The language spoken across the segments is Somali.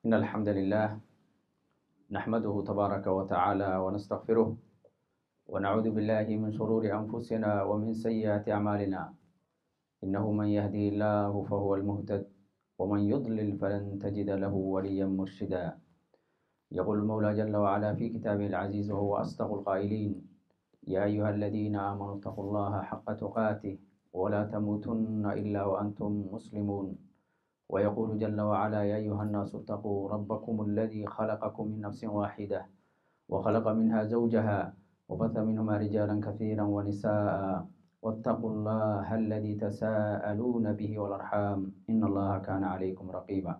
إن الحمد لله نحمده تبارك وتعالى ونستغفره ونعوذ بالله من شرور أنفسنا ومن سيئات أعمالنا إنه من يهدي الله فهو المهتد ومن يضلل فلن تجد له وليا مرشدا يقول المولى جل وعلا في كتابه العزيز وهو أصدق القائلين يا أيها الذين آمنوا اتقوا الله حق تقاته ولا تموتن إلا وأنتم مسلمون ويقول جل وعلا يا أيها الناس اتقوا ربكم الذي خلقكم من نفس واحدة وخلق منها زوجها وبث منهما رجالا كثيرا ونساء واتقوا الله الذي تساءلون به والأرحام إن الله كان عليكم رقيبا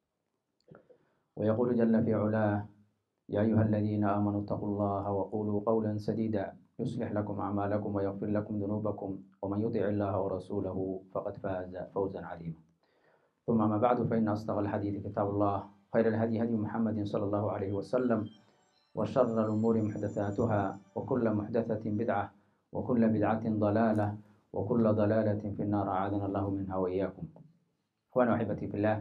ويقول جل في علاه يا أيها الذين آمنوا اتقوا الله وقولوا قولا سديدا يصلح لكم أعمالكم ويغفر لكم ذنوبكم ومن يطع الله ورسوله فقد فاز فوزا عظيما ثم ما بعد فإن أصدق الحديث كتاب الله خير الهدي هدي محمد صلى الله عليه وسلم وشر الأمور محدثاتها وكل محدثة بدعة وكل بدعة ضلالة وكل ضلالة في النار أعاذنا الله منها وإياكم أخواني وأحبتي في الله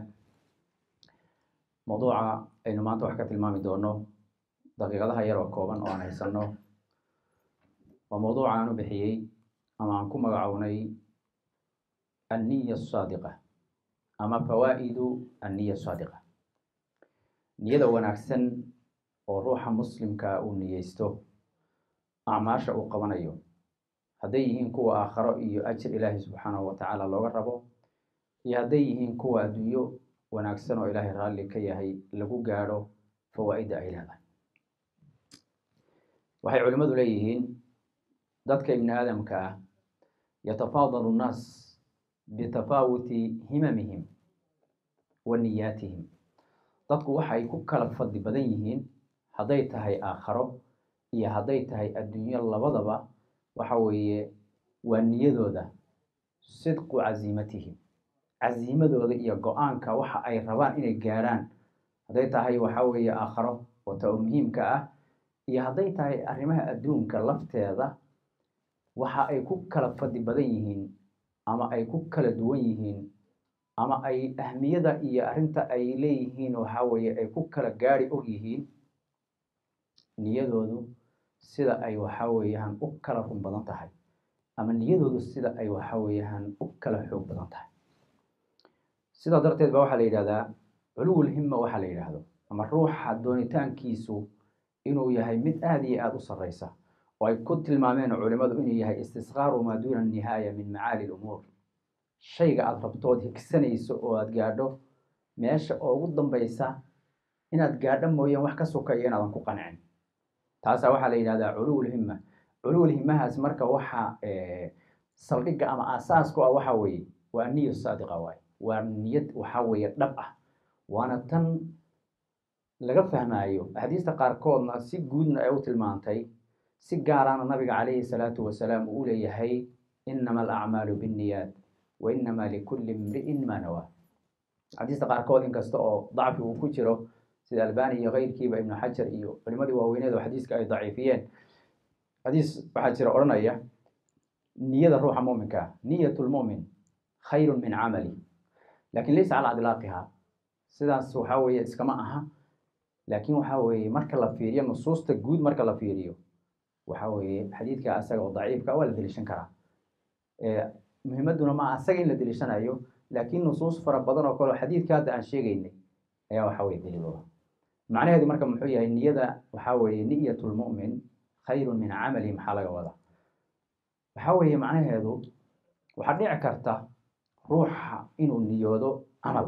موضوع aynu maanta wax ka tilmaami doono daqiiqadaha yar oo kooban oo aan haysanno waa mawduuca aan u bixiyey ama aan ku magacownay anniya asaadiqa ama fawaa'idu anniya asaadiqa niyada wanaagsan oo ruuxa muslimka uu niyeysto acmaasha uu qabanayo hadday yihiin kuwa aakharo iyo ajir ilaahay subxaanahu watacaala looga rabo iyo hadday yihiin kuwa adduunyo wanaagsan oo ilaahay raalli ka yahay lagu gaadho fawaa'idda ay leedahay waxay culimmadu leeyihiin dadka ibni aadamka ah yatafaadalu nnaas bitafaawuti himamihim wa niyaatihim dadku waxay ku kala fadli badan yihiin hadday tahay aakharo iyo hadday tahay adduunyo labadaba waxa weeye waa niyadooda sidqu casiimatihim casiimadooda iyo go-aanka waxa ay rabaan inay gaarhaan hadday tahay waxa weeye aakharo oo ta oo muhiimka ah iyo hadday tahay arrimaha adduunka lafteeda waxa ay ku kala fadli badan yihiin ama ay ku kala duwan yihiin ama ay ahmiyada iyo arrinta ay leeyihiin waxa weeye ay ku kala gaari og yihiin niyadoodu sida ay waxa weeyaan u kala run badan tahay ama niyadoodu sida ay waxa weeyaan u kala xoog badan tahay sidaa darteed ba waxaa la yidhahdaa culuwul himma waxaa la yidhaahdo ama ruuxa doonitaankiisu inuu yahay mid aada iyo aada u sarreysa oo ay ku tilmaameen culimadu inuu yahay istisqaaru maa duuna nihaaya min macaali lumuur shayga aada rabtood higsanayso oo aada gaadho meesha oo ugu dambaysa inaad gaadho mooyaan wax ka sukaya inaadan ku qancin taasaa waxaa la yidhahdaa culuwul himma culuwul himmahaas marka waxa saldhigga ama asaasku ah waxa weeye waa niya saadiqa waaye waa niyad waxa weeye dhab ah waana tan laga fahmaayo axaadiista qaarkoodna si guudna ay u tilmaantay si gaarana nabiga calayhi salaatu wasalaam uu u leeyahay inama alacmaalu binniyaat wa inama likulli imri'in maa nawaa axaadiista qaarkood inkasta oo dacfi uu ku jiro sida albani iyo keyrkiiba ibnu xajar iyo culimadii waaweyneed oo xadiiska ay daciifiyeen xadiis waxaa jira odhanaya niyada ruuxa muminka ah niyat lmumin khayru min camali lakin laysa calaa idlaaqiha sidaas waxa weeye iskama aha laakin waxa weeye marka la fiiriyo nusuusta guud marka la fiiriyo waxa weeye xadiidka asaga oo daciifka waa la deliishan karaa muhimaduna ma asaga in la deliishanayo laakin nusuus fara badan oo kale oo xadiidka hadda aan sheegaynay ayaa waxa weye daliilooda macnaheedu marka muxuu yahay niyada waxa weeye niyat lmu'min khayru min camali maxaa laga wadaa waxa weeye macnaheedu waxaa dhici karta ruuxa inuu niyoodo camal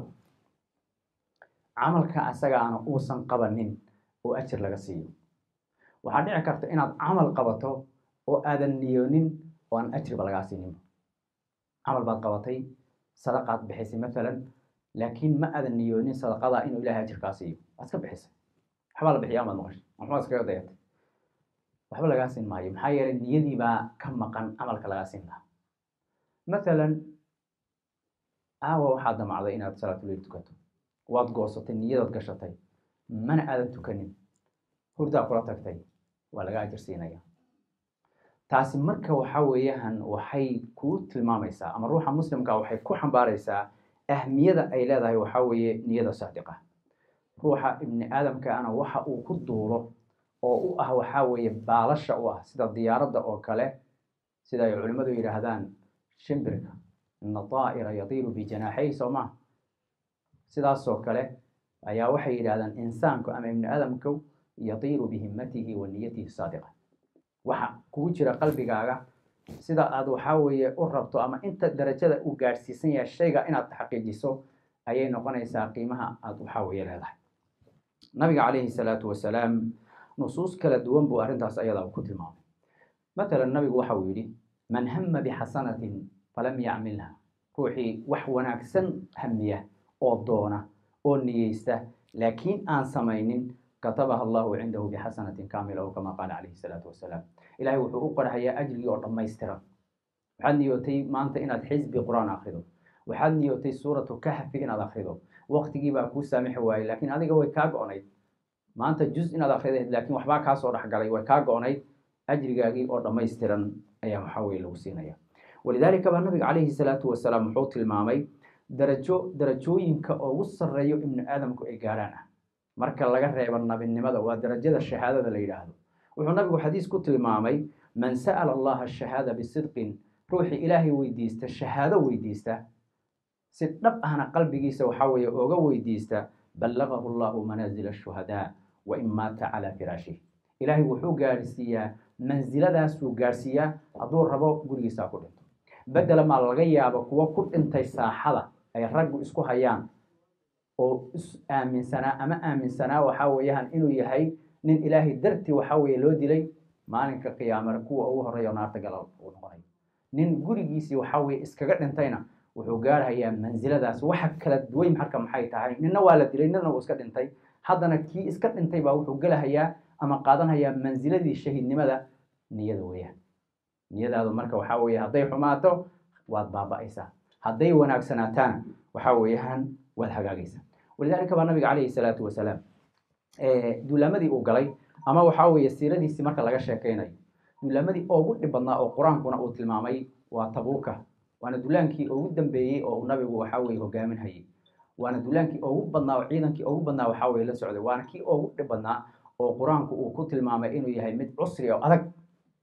camalka asagaana uusan qabanin oo ajir laga siiyo waxaa dhici karta inaad camal qabato oo aadan niyoonin oo aan ajirba lagaa siininba camal baad qabatay sadaqaad bixisay maalan laakiin ma aadan niyoonin sadaqadaa inuu ilahay ajirkaa siiyo waad iska bixisay waxbaa la bixiya amaad maqashay waxbaad iskaga dayatay waxba lagaa siin maayo maxaa yeelay niyadii baa ka maqan camalka lagaa siin lahaa maalan aawa waxaad damacday inaad salaatuleyl tukato waad goosatay niyadaad gashatay mana aadan tukanin hurdaa kula tagtay waa laga ajir siinaya taasi marka waxa weeyaan waxay kuu tilmaamaysaa ama ruuxa muslimka waxay ku xambaaraysaa ahmiyada ay leedahay waxa weeye niyada saadiqa ruuxa ibni aadamkaana waxa uu ku duulo oo u ah waxaa weeye baalasha u ah sida diyaaradda oo kale sida ay culimmadu yidhaahdaan shimbirka ina daa'ira yatiiru bijanaaxay soo maa sidaasoo kale ayaa waxay yidhahdaan insaanku ama ibni aadamku yatiiru bihimmatihi wa niyatihi saadiqa waxa kugu jira qalbigaaga sida aad waxaa weeye u rabto ama inta darajada uu gaadhsiisan yahay shayga inaad xaqiijiso ayay noqonaysaa qiimaha aad waxaa weeye leedahay nabiga calayhi salaatu wasalaam nusuus kala duwan buu arrintaas ayadaa ku tilmaamay matalan nabigu waxa uu yidhi man hama bixasanatin falam yacmilha ruuxii wax wanaagsan hamiya oo doona oo niyeysta laakiin aan samaynin katabaha allahu cindahu bixasanatin kaamila oo kama qaala calayhi salaatu wasalaam ilahay wuxuu u qorhayaa ajrigii oo dhammaystiran waxaad niyootay maanta inaad xisbi qur-aan akrido waxaad niyootay suuratu kahfi inaad akrido waqtigii baa kuu saamixi waayey laakiin adiga way kaa go-nayd maanta juz inaad akridayd laakiin waxbaa kaa soo dhexgalay way kaa go-nayd ajrigaagii oo dhammaystiran ayaa waxaa weye lagu siinaya walidaalika baa nabiga calayhi salaatu wasalaam wuxuu tilmaamay darajo darajooyinka ugu sarreeyo ibnu aadamku ay gaarhaan ah marka laga reebo nabinimada waa darajada shahaadada la yidhaahdo wuxuu nabigu xadiis ku tilmaamay man sa'ala allaha shahaada bisidqin ruuxii ilaahay weydiista shahaado weydiista si dhab ahna qalbigiisa waxaa weeye oga weydiista ballagahu allahu manaazila ashuhadaa wa in maata calaa firaashih ilaahay wuxuu gaadhsiiyaa mansiladaasuu gaadhsiiyaa hadduu rabo gurigiisaa ku dhinto bedela maa laga yaabo kuwo ku dhintay saaxada ay raggu isku hayaan oo is aaminsanaa ama aaminsanaa waxaa weeyaan inuu yahay nin ilaahay dartii waxaa weeye loo dilay maalinka qiyaamare kuwa ugu horreeya naarta galal uu noqonayo nin gurigiisii waxaa weeye iskaga dhintayna wuxuu gaarhayaa mansiladaas waxa kala duwan marka maxay tahay ninna waa la dilay ninna uu iska dhintay haddana kii iska dhintay baa wuxuu gelahayaa ama qaadanhayaa mansiladii shahiidnimada niyada weeyaan niyadaadu marka waxaa weeye hadday xumaato waad baaba'aysaa hadday wanaagsanaataana waxaa weeyaan waad hagaagaysaa walidaalika baa nabiga calayhi salaatu wasalaam duulaamadii uu galay ama waxaa weeye siiradiisii marka laga sheekaynayo duulaamadii ugu dhib badnaa oo qur-aankuna uu tilmaamay waa tabuuka waana duulaankii ugu dambeeyey oo uu nabigu waxaa weye hogaaminhayay waana duulaankii ugu badnaa oo ciidankii ugu badnaa waxaa weye la socday waana kii ugu dhib badnaa oo qur-aanku uu ku tilmaamay inuu yahay mid cusri oo adag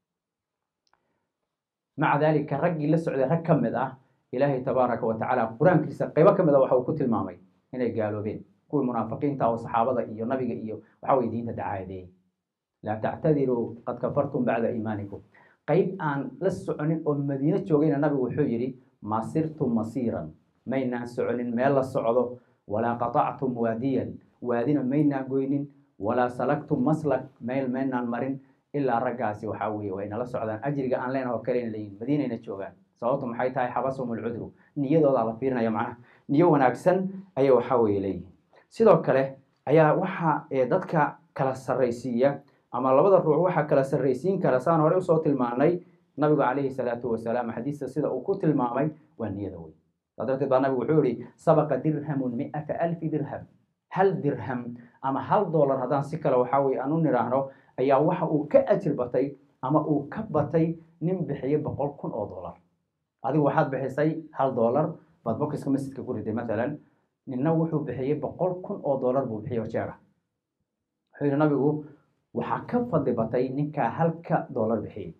maca daalika raggii la socday rag ka mid ah ilaahay tabaaraka wa tacaala qur-aankiisa qaybo ka mid a waxa uu ku tilmaamay inay gaaloobeen kuwii munaafiqiinta oo saxaabada iyo nabiga iyo waxaa weye diinta dacaadeeyey laa tactadiruu qad kafartum bacda iimaanikum qayb aan la soconin oo madiino joogayna nabigu wuxuu yidhi ma sirtum masiiran maynaan soconin meel la socdo walaa qatactum waadiyan waadina maynaan goynin walaa salaktum maslak meel maynaan marin ilaa raggaasi waxaa weeye way nala socdaan ajriga aan leenaho kalena leeyihin madiinayna joogaan sababtu maxay tahay xabasahum alcudru niyadoodaa la fiirinaya macnaha niyo wanaagsan ayay waxaa weeye leeyihin sidoo kale ayaa waxa dadka kala sarraysiiya ama labada ruux waxaa kala sarraysiin kara saan hore usoo tilmaanay nabigu calayhi salaatu wasalaam xadiista sida uu ku tilmaamay waa niyada wey saa darteed baa nabigu wuxuu yihi sabaqa dirhamun mi'ata alfi dirham hal dirham ama hal dollar haddaan si kale waxaa weye aan u nidhaahno ayaa waxa uu ka ajir batay ama uu ka batay nin bixiyey boqol kun oo dollar adigu waxaad bixisay hal dollar baad bokiska masjidka ku riday matalan ninna wuxuu bixiyey boqol kun oo dollar buu bixiyey oo jeega wuxuu yihi nabigu waxaa ka fadli batay ninkaa halka dollar bixiyey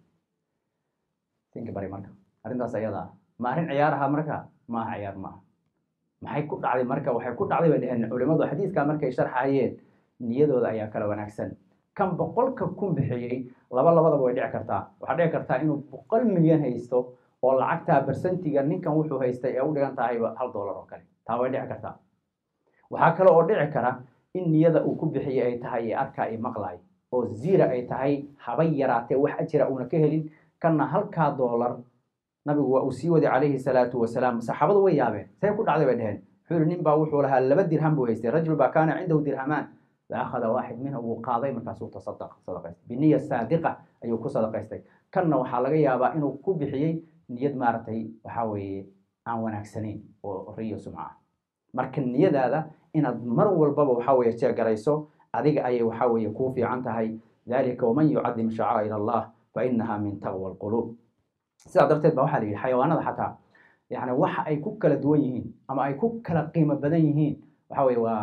tinka bari marka arrintaas ayada ma arrin ciyaaraha marka maaha ciyaar maaha maxay ku dhacday marka waxay ku dhacday bay dheheen culimadu xadiiskaa markay sharxayeen niyadooda ayaa kala wanaagsan kan boqolka kun bixiyey laba labadaba way dhici kartaa waxaa dhici kartaa inuu boqol milyan haysto oo lacagtaa bersentiga ninkan wuxuu haystay ee u dhigan tahayba hal dollar oo kale taa way dhici kartaa waxaa kale oo dhici kara in niyada uu ku bixiyey ay tahay ee arkaa i maqlaay oo ziira ay tahay habay yaraatee wax ajira uuna ka helin kanna halkaa dollar nabigu waa uu sii waday calayhi salaatu wasalaam saxaabadu way yaabeen see ku dhacday bay dheheen wuxuu yihi nin baa wuxuu lahaa laba dirham buu haystay rajul baa kaana cindahu dirhamaan faakhada waaxid minhu wuu qaaday markaasuu tasadaq sadaqaystay biniya saadiqa ayuu ku sadaqaystay kanna waxaa laga yaabaa inuu ku bixiyey niyad maaragtay waxaa weeye aan wanaagsanayn oo riyo sumca ah marka niyadaada inaad mar walbaba waxaa weeye jeegarayso adiga ayay waxaa weeye kuu fiican tahay dalika waman yucadim shacaa'ir allah fa inaha min taqwa alquluub sidaa darteed ba waxaa la yidhi xayawaanada xataa yani waxa ay ku kala duwan yihiin ama ay ku kala qiimo badan yihiin waxa weye waa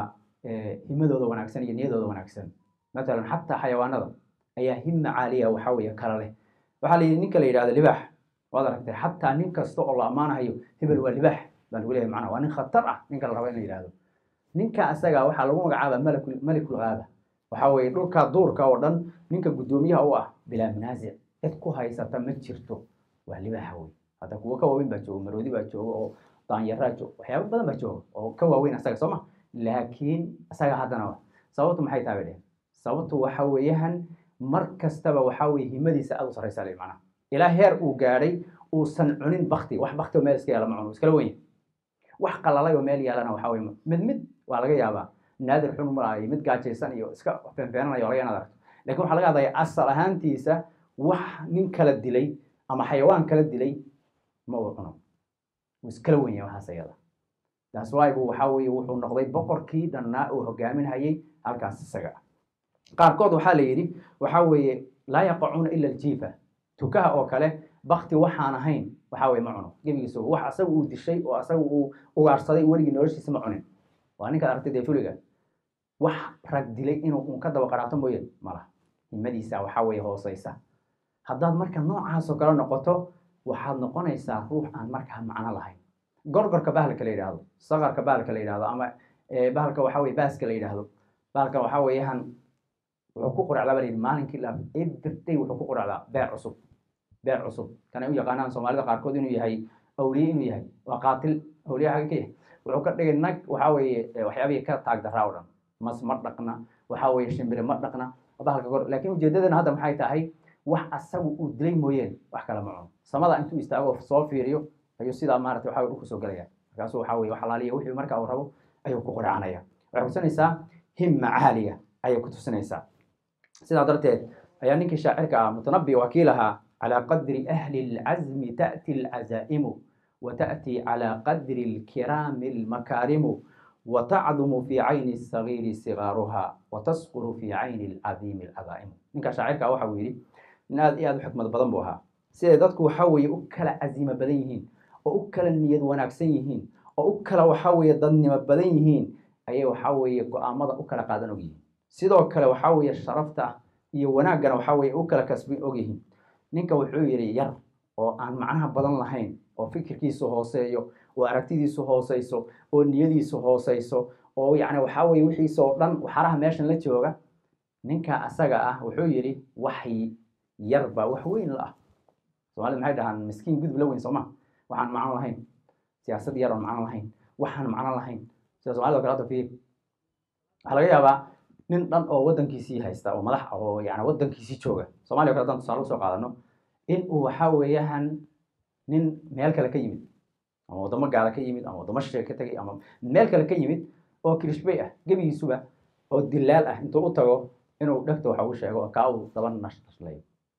himadooda wanaagsan iyo niyadooda wanaagsan matalan xataa xayawaanada ayaa hima caaliya waxa weeye kala leh waxaa la yidhi ninka la yidhahdo libaax waad aragtay xataa nin kasta oo la ammaanahayo hebel waa libaax baa lagu leeyahay macnaha waa nin khatar ah ninka la rabo in la yidhahdo ninka asaga waxaa lagu magacaaba malakul malikul ghaaba waxaa weeye dhulka duurka oo dhan ninka guddoomiyaha u ah bilaa manaasic cid ku haysata ma jirto waa libaaxa wey hadda kuwo ka waaweyn baa jooga maroodi baa jooga oo daanyaraa jooga waxyaaba badan baa jooga oo ka waaweyn asaga soo ma laakiin asaga haddana sababtu maxay tahay bay dhehen sababtu waxa weeyahan mar kastaba waxa weye himadiisa aad u sarraysa le macnaha ilaa heer uu gaadhay uusan cunin bakti wax bakti oo meel iska yaala ma cuno iskala wenya wax qalalay oo meel yaalana waxa weye mid mid waa laga yaabaa naadir xun malaayo mid gaajaysan iyo iska feenfeenanayo laga inaad aragto lakin waxaa laga hadlaya asal ahaantiisa wax nin kala dilay ama xayawaan kala dilay ma uu cuno wuu iskala wenya waxaas ayada taas waayigu waxa weeye wuxuu noqday boqorkii dhannaa uu hogaaminhayay halkaas isaga ah qaarkood waxaa la yidhi waxa weeye laa yaqacuuna ila aljiifa tukaha oo kale bakti waxaan ahayn waxa weye ma cuno gebigiisa wax asaga uu dishay oo asaga uu ugaarsaday weligii noloshiisa ma cunin waa ninkaad aragtay dee fuliga wax rag dilay inuu un ka daba qaraato mooye malaha himadiisa waxa weeye hooseysa haddaad marka noocaasoo kale noqoto waxaad noqonaysaa ruux aan markaa macno lahayn gorgorka bahalka la yidhaahdo sakarka bahalka la yidhahdo ama bahalka waxa weye baaska la yidhaahdo bahalka waxa weeyaan wuxuu ku quracdaa baa layidhi maalinkii la everyday wuxuu ku quracdaa beer cusub beer cusub kanay u yaqaanaan soomaalida qaarkood inuu yahay awliye inuu yahay waa qaatil awliye xagga ka yahay wuxuu ka dhigay nag waxa weeye waxyaabihii ka taag daraa o dhan mas ma dhaqna waxa weeye shimbire ma dhaqna bahalka gor laakiin ujeedadana hadda maxay tahay wax asagu uu dilay mooyeen wax kale ma cuno samada intuu istaago soo fiiriyo ayuu sidaa maarata waxa dhulku soo gelaya markaasuu waxa weye wax alaaliya wixii marka uu rabo ayuu ku quracanaya waxay kutusinaysaa himma caaliya ayay ku tusinaysaa sidaa darteed ayaa ninkii shaacirka ah mutanabi wakiil ahaa calى qadri ahli اlcazmi taأti اlcazaa'imu وتأتي على قدر الكرام المكارم وتعظم في عين الصغير صغارها وتصقر في عين العظيم العظائم ninka shaacirka waxa uu yidhi in aad iyo aad u xikmad badan buu ahaa siday dadku waxa weeye u kala casiimo badan yihiin oo u kala niyad wanaagsan yihiin oo u kala waxa weeye dadnimo badan yihiin ayay waxa weeye go-aamada u kala qaadan og yihiin sidoo kale waxa weeye sharafta iyo wanaaggana waxa weeye u kala kasbin og yihiin ninka wuxuu yidhi yar oo aan macnaha badan lahayn oo fikirkiisu hooseeyo oo aragtidiisu hooseyso oo niyadiisu hooseyso oo yacni waxaa weye wixiisa oo dhan waxaraha meeshan la jooga ninka asaga ah wuxuu yidhi wax yar baa wax weyn la ah soomaalida maxay dhahaan miskiin gudub la weyn sooma waxaan macno lahayn siyaasad yar oon macno lahayn waxaan macno lahayn sida somalida o kale hadda fiir waxaa laga yaabaa nin dhan oo waddankiisii haysta oo madax ah oo yani waddankiisii jooga somaliya o kale haddaan tusaale usoo qaadano in uu waxa weeyahan nin meel kale ka yimid ama waddamo gaala ka yimid ama waddamo shisheeye ka tegay ama meel kale ka yimid oo kirishbay ah gebigiisuba oo dilaal ah intuu u tago inuu dhegta waxa uu sheego oo kaa uu daba nash nashlayo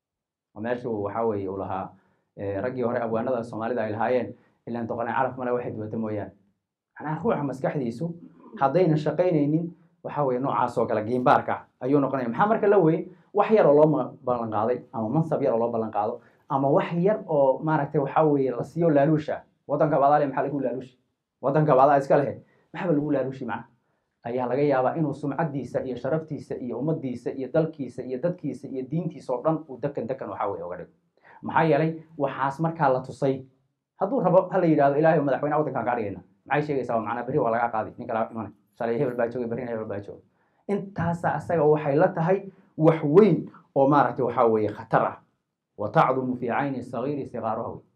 oo meeshuu waxa weeye uu lahaa raggii hore abwaanada soomaalida ay lahaayeen ilaan doqonay calaf male waxay duwata mooyaane macnaha ruuxa maskaxdiisu haddayna shaqaynaynin waxa weeye noocaas oo kale giimbaarka ayuu noqonaya maxaa marka la weyn wax yar oo loo ballan qaaday ama mansab yar oo loo ballan qaado ama wax yar oo maaragtay waxa weeye la siiyo laaluusha waddanka baadaale maxaa lagu laaluushi waddanka baadaa iska lehe maxaba lagu laaluushi macna ayaa laga yaabaa inuu sumcaddiisa iyo sharaftiisa iyo ummaddiisa iyo dalkiisa iyo dadkiisa iyo diintiisa oo dhan uu dekan dekan waxa weye oga dhigo maxaa yeelay waxaas markaa la tusay hadduu rabo ha la yidhahdo ilahay madaxweynaha waddankaan kaa dhigayna maxay sheegaysaa macnaa berri waa lagaa qaadi nin kala imanay shalay hebel baa joogay berrina hebel baa joogay intaasa asaga waxay la tahay wax weyn oo maaragtay waxaa weeye khatar ah wa tacdumu fii cayni sagiiri sigaaruha wey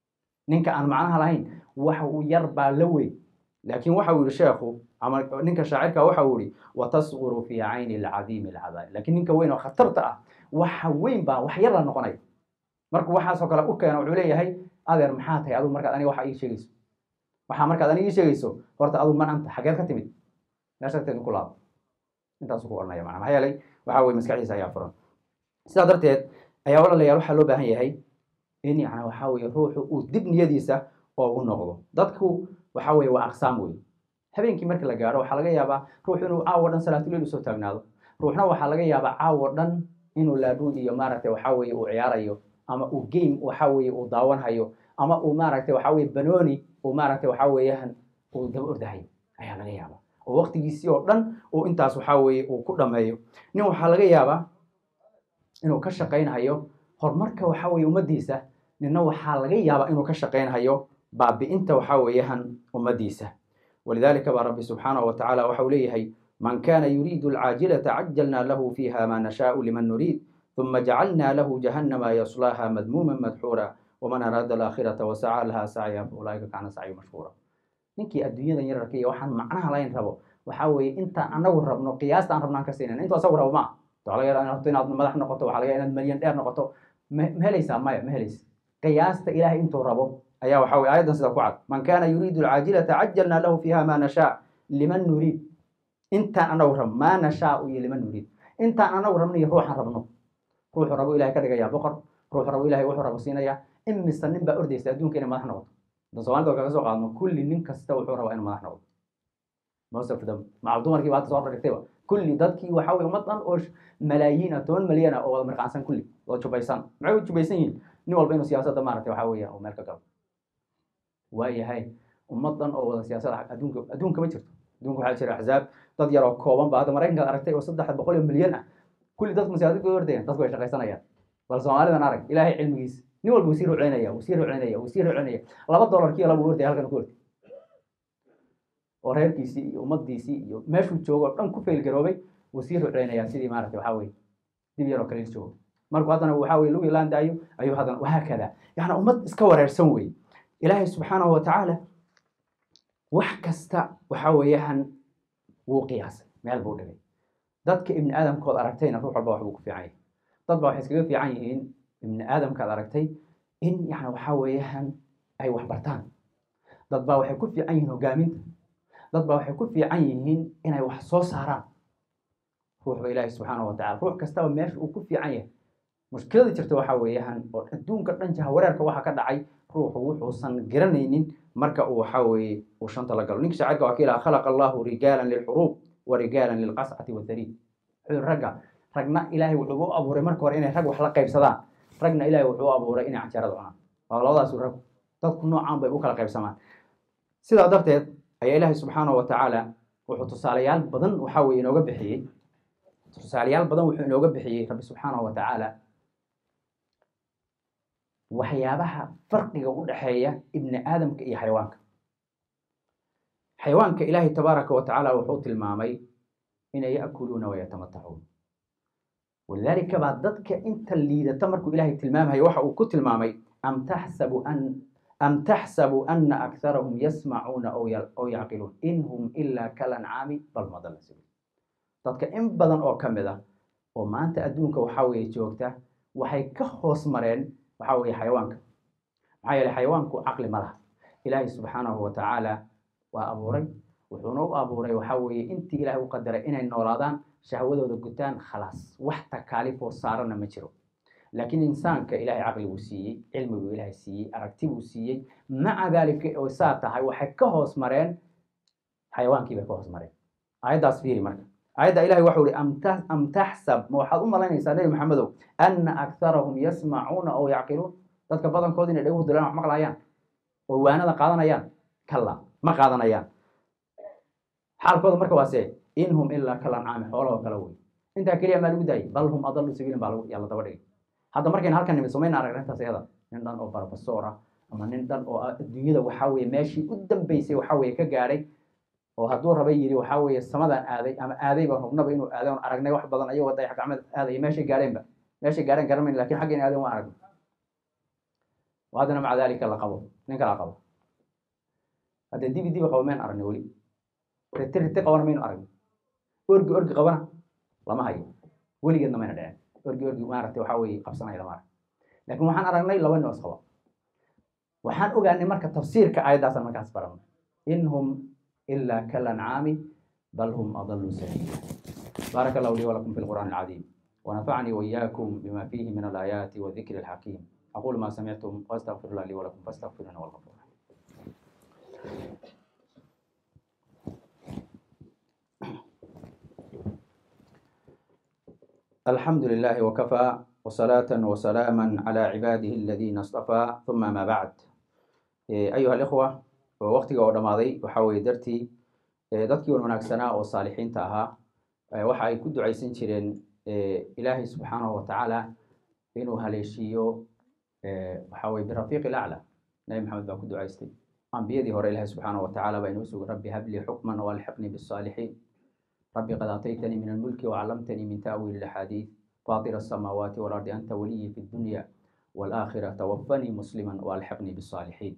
ninka aan macnaha lahayn wax uu yar baa la weyn laakiin waxa uu yihi sheekhu ama ninka shaacirka waxa uu yihi watasquru fii cayni alcadiimi alcadaai laakiin ninka weyn oo khatarta ah waxa weyn baa wax yar la noqonaya markuu waxaasoo kale u keeno wuxuu leeyahay adeer maxaa tahay adigu markaad aniga waxa ii sheegayso waxaa markaad aniga ii sheegayso horta adigu man anta xageed ka timid meesha agteeda ku laabo intaasu ku odhanaya macna maxaa yeelay waxa weye maskaxdiisa ayaa furan sidaa darteed ayaa walaalayaal waxaa loo baahan yahay in yani waxa weye ruuxu uu dib niyadiisa oogu noqdo dadku waxa weye waa aqsaam wey habeenkii marka la gaaro waxaa laga yaabaa ruux inuu caawo dhan salaatuleyl usoo taagnaado ruuxna waxaa laga yaabaa caawo dhan inuu laadhuud iyo maaragtay waxa weye uu ciyaarayo ama uu game waxa weye uu daawanhayo ama uu maaragtay waxa weye banooni uu maaragtay waxa weeyaan uu daba ordahayo ayaa laga yaabaa oo waqtigiisii oo dhan uu intaas waxaa weeye uu ku dhameeyo nin waxaa laga yaabaa inuu ka shaqaynhayo horumarka waxaa weeye ummaddiisa ninna waxaa laga yaabaa inuu ka shaqaynhayo baabi'inta waxaa weeyahan ummaddiisa walidaalika baa rabbi subxaanahu wa tacaala waxa uu leeyahay man kana yuriidu alcaajilata cajalna lahu fiiha ma nashaau liman nuriid ثuma jacalna lahu jahannama yaslaaha madmuuma madxuura waman araada alaakhirata wasaca laha sacya ulaaika kaana sacyu mashkuura ninkii adduunyadan yararka iyo waxaan macnaha layn rabo waxaa weeye intaan anagu rabno qiyaasta aan rabno aan ka siinayna intuu asagu rabo maa waxaa laga yaabaa inaad inaad madax noqoto waxaa laga yaabaa inaad malyan dheer noqoto ma ma helaysaa maya ma helaysa qiyaasta ilaahay intuu rabo ayaa waxaa weye aayaddan sida ku cad man kana yuriidu alcaajilata cajalna lahu fiiha ma nashaa liman nuriid intaan anagu rabno maa nashaau iyo liman nuriid intaan anagu rabno iyo ruuxan rabno ruuxu rabo ilahay ka dhigayaa boqor ruuxu rabo ilahay wuxuu rabo siinayaa imise nin baa ordaysa adduunka inay madax noqoto hadan somalida kaga soo qaadno kulli nin kasta wuxuu rabaa inuu madax noqdo most of them macal dumarkii baa hadda soo dhigtayba kulli dadkii waxaa weye ummad dhan oo malaayiin ah toban malyan ah oo wada mirqaansan kulli wada jubaysan maxay u jubaysan yihiin nin walba inuu siyaasadda maaragtay waxaa weeye oo meel ka galo waayahay ummad dhan oo wada siyaasada adduunka adduunka ma jirto adduunka waxaa jira axzaab dad yar oo kooban ba hadda maraykankaad aragtay oo saddex boqol iyo milyan ah kulli dadku siyaasadda ka ordayaan dadku way shaqaysanayaan bal soomaalidan arag ilaahay cilmigiisa nin walba wasiir u celinaya wasiir u celinaya wasiir u celinaya laba dollarkii laba ordaya halkan ku orday oo reerkiisii iyo ummaddiisii iyo meeshuu joogo o dhan ku faylgaroobay wasiir u celinaya sidii maaragtay waxaa weye dib yaroo kale il joogo markuu haddana waxaa weye lugi laandaayo ayuu haddana wahaakada yacni ummad iska wareersan weye ilaahay subxaanahu wa tacaala wax kasta waxaa weeyaan wuu qiyaasay meel buu dhigay dadka ibni aadamkood aragtayna ruux walba waxbuu ku fiican yahay dad baa waxay iskaga fiican yihiin ibni aadamkaad aragtay in yani waxaa weeyaan ay wax bartaan dad baa waxay ku fiican yihiin hogaaminta dad baa waxay ku fiican yihiin inay wax soo saaraan ruuxba ilaahi subxaanahu wa tacala ruux kastaba meesha uu ku fiican yahay mushkilada jirta waxaa weeyaan oo adduunka dhan jaha wareerka waxa ka dhacay ruuxu wuxuusan garanaynin marka uu waxaa weeye uu shanta la galo ninka shaacirka waa ka ilaha khalaqa allahu rijaalan lilxuruub wa rijaalan lilqascati wadariid wuxuu ragga ragna ilaahay wuxuu u abuuray marka hore inay rag wax la qaybsadaan ragna ilaahay wuxuu u abuuray inay canjarada cunaan waa labadaasu rag dadku noocaan bay u kala qaybsamaan sidaa darteed ayaa ilaahay subxaanahu wa tacaala wuxuu tusaalayaal badan waxaa weye inooga bixiyey tusaalayaal badan wuxuu inooga bixiyey rabbi subxaanahu wa tacaala waxyaabaha farqiga u dhexeeya ibni aadamka iyo xayawaanka xayawaanka ilaahay tabaaraka wa tacaala wuxuu tilmaamay inay ya'kuluuna wayatamatacuun walidaalika baa dadka inta liidata markuu ilaahay tilmaamayo waxa uu ku tilmaamay am taxsabu an am taxsabu ana akharahum yasmacuuna aw yacqiluun in hum ilaa kalancaami bal madalla sabiil dadka in badan oo ka mid ah oo maanta adduunka waxaa weeye joogta waxay ka hoos mareen waxaa weeye xayawaanka maxaa yeeley xayawaanku caqli ma laha ilaahay subxaanahu wa tacaala waa abuuray wuxuuna u abuuray waxaa weeye intii ilaahay u qadaray inay noolaadaan shahwadooda gutaan khalaas wax takaalifoo saarana ma jiro laakiin insaanka ilaahay caqli buu siiyey cilmi buu ilaahay siiyey aragti buu siiyey maca daalika oo saa tahay waxay ka hoos mareen xayawaankii bay ka hoos mareen aayaddaas fiiri marka aayadda ilahay waxau ihi am taxsab ma waxaad u malaynaysaa nebi maxamedow ana akharahum yasmacuuna aw yacqiluun dadka badankood inay dhaguhu dilaan wax maqlayaan oo waanada qaadanayaan kalla ma qaadanayaan xaalkooda marka waase in hum ilaa kalancaami xoolahoo kale wey intaa keliya maa lagu daayay bal hum adalu sabiilin baa yaa la daba dhigay hadda markayna halkan nimid somayna aragna intaas iyada nin dhan oo barbasoor ah ama nin dhan oo adduunyada waxaa weye meeshii u dambeysay waxaa weye ka gaadhay oo hadduu rabay yidhi waxaa weeye samadaan aaday ama aaday baan hubnaba inuu aaday oon aragnay wax badan ayagoo dayax gacmeed aadaya meeshay gaadheenba meeshay gaadheen garamayn lakin xaggayna aadeen waan aragnay haddana maca daalika la qabo nin kala qabo hadda dibi dibi qabo mayn aragnay weli riti riti qabana maynu aragnay orgi orgi qabana lama hayo weligeedna mayna dhicin orgi orgi maaragtay waxaa weeye qabsanaya lama arag laakiin waxaan aragnay laba nin oo isqaba waxaan ogaanay marka tafsiirka aayaddaasaan markaas baranay in hum إلا كالأنعام بل هم أضل سبيلا بارك الله لي ولكم في القرآن العظيم ونفعني وإياكم بما فيه من الآيات والذكر الحكيم أقول ما سمعتم وأستغفر الله لي ولكم فاستغفروه والغفور الحمد لله وكفى وصلاة وسلاما على عباده الذين اصطفى ثم ما بعد أيها الإخوة waqtiga oo dhammaaday waxaa weeye dartii dadkii wan wanaagsanaa oo saalixiinta ahaa waxa ay ku ducaysan jireen ilaahay subxaanahu watacaala inuu haleeshiiyo waxa weye birafiiq ilacla nabi maxamed baa ku ducaystay ambiyadii hore ilaahay subxaanahu watacaala baa inoo sugay rabbi hablii xukman walxiqnii bisaalixiin rabbi qad aataytanii min almulki wacallamtanii min ta'wiili ilaxaadiid faatir asamaawaati walardi anta waliyii fi dunya waalaakhira tawafanii musliman waalxiqnii bisaalixiin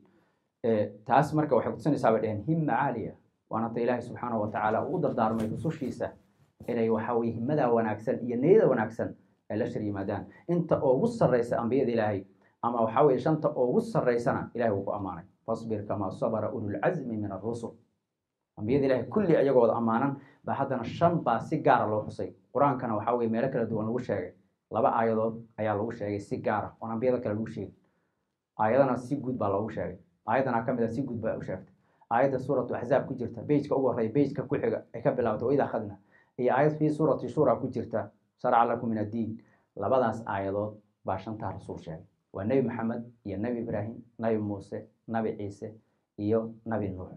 taas marka waxay kutusinaysaa bay dheheen himma caaliya waana ta ilaahay subxaanahu watacaala uu dardaarmay rusushiisa inay waxa weye himmadaa wanaagsan iyo niyada wanaagsan ay la shar yimaadaan inta ugu sarraysa ambiyada ilaahay ama waxa weye shanta ugu sarraysana ilahay wuu ku ammaanay fasbir kamaa sabara ululcazmi min arusul ambiyada ilahay kulli ayagooda ammaanan ba haddana shan baa si gaara loo xusay qur-aankana waxa weye meelo kala duwan lagu sheegay laba aayadood ayaa lagu sheegay si gaara oon ambiyada kale lagu sheegin aayadana si guud baa loogu sheegay aayadana ka mid a si guud baa u sheegtay aayadda suuratu axzaab ku jirta bejka ugu horreya bejka ku xiga ay ka bilaabtay waid akhadna iyo aayad fii suurati shura ku jirta sharca lakum min addiin labadaas aayadood baa shantaa rasuul sheegay waa nebi maxamed iyo nebi ibraahim nabi muuse nabi ciise iyo nabi nuux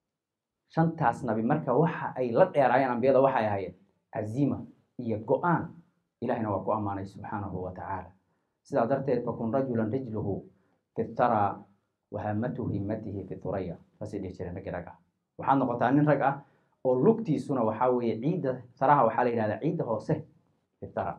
shantaas nabi marka waxa ay la dheeraayeen ambiyada waxay ahaayeen caziima iyo go-aan ilahina waa ku ammaanay subxaanahu wa tacaala sidaa darteed fakun rajulan rijluhu fi tharaa wahamatuhu himmatihi fi thuraya saasay dhihi jireen raggii rag ah waxaad noqotaa nin rag ah oo lugtiisuna waxaa weeye ciidda saraha waxaa la yidhahdaa ciidda hoose fi thara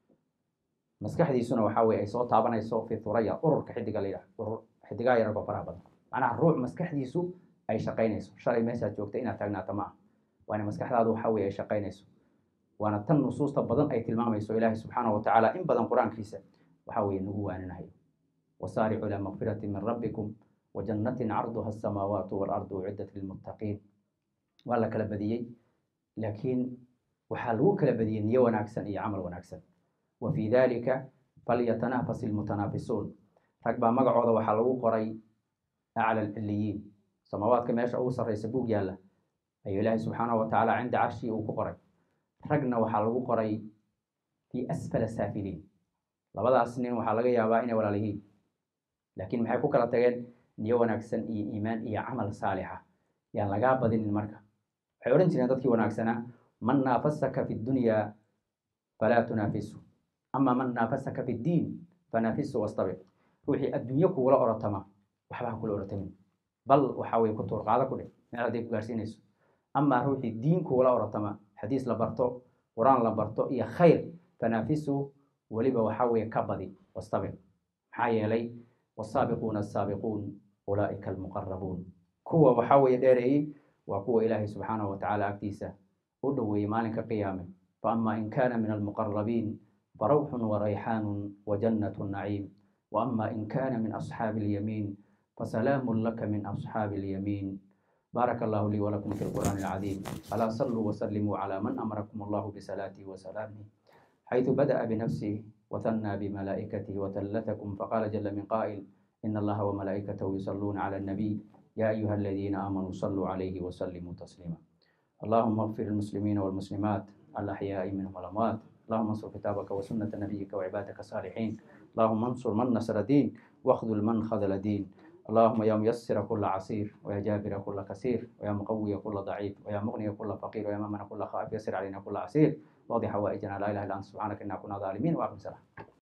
maskaxdiisuna waxaa weye ay soo taabanayso fi thuraya ururka xidiga la yidhahdo urur xidigaha yaragoo faraha badan macnaha ruux maskaxdiisu ay shaqaynayso shalay meeshaad joogta inaad taagnaata ma ah waana maskaxdaadu waxa weye ay shaqaynayso waana tan nusuusta badan ay tilmaamayso ilaahay subxaanahu watacaala in badan qur-aankiisa waxa weye nagu waaninahayo wasaaricu ilaa makfirati min rabbikum wajannatin carduha asamaawaatu waalardu uciddat lilmuttaqiin waa la kala badiyey laakiin waxaa lagu kala badiyey niyo wanaagsan iyo camal wanaagsan wa fii dalika falyatanafas ilmutanaafisuun rag baa magacooda waxaa lagu qoray acla alciliyiin samaawaadka meesha ugu sarraysa buug yaalla ayuu ilaahay subxaanahu watacaala cinda carshii uu ku qoray ragna waxaa lagu qoray fii asfala saafiliin labadaas nin waxaa laga yaabaa inay walaal yihiin laakiin maxay ku kala tageen niyo wanaagsan iyo iimaan iyo camal saalixa yaan lagaa badinin marka waxay odhan jireen dadkii wanaagsanaa man naafasaka fi dunyaa falaa tunaafisu ama man naafasaka fi ddiin fanaafisu wastabic ruuxii adduunyo kugula orotama waxba ha kula orotamin bal waxa weye ku tuurqaado ku dheh meel hadday ku gaarsiinayso amaa ruuxii diin kugula orotama xadiis la barto qur-aan la barto iyo khayr fanaafisu weliba waxa weye ka badi wastabic maxaa yeelay wasaabiquuna asaabiquun ulaa'ika almuqarabuun kuwa waxa weye dheereeyey waa kuwa ilaahay subxaanahu watacaala agtiisa u dhoweeyey maalinka qiyaame faama in kana min almuqarabiin farawxun warayxaanun wajannatu naciim waama in kana min asxaabi اlyamiin fasalaamu laka min asxaabi اlyamiin بارك الله لي ولكم في القرآن العظيم ألا صلوا وسلموا على من أمركم الله بصلاته وسلامه حيث بدأ بنفسه وثنى بملائكته وثلثكم فقال جل من قائل إن الله وملائكته يصلون على النبي يا أيها الذين آمنوا صلوا عليه وسلموا تسليما اللهم اغفر المسلمين والمسلمات الأحياء منهم والأموات اللهم انصر كتابك وسنة نبيك وعبادك الصالحين اللهم انصر من نصر دين واخذل من خذل دين اللهم يا ميسر كل عسير ويا جابر كل كسير ويا مقوي كل ضعيف ويا مغني كل فقير ويا ممن كل خائف يسر علينا كل عسير واضح حوائجنا لا اله الا انت سبحانك انا كنا ظالمين واقم السلام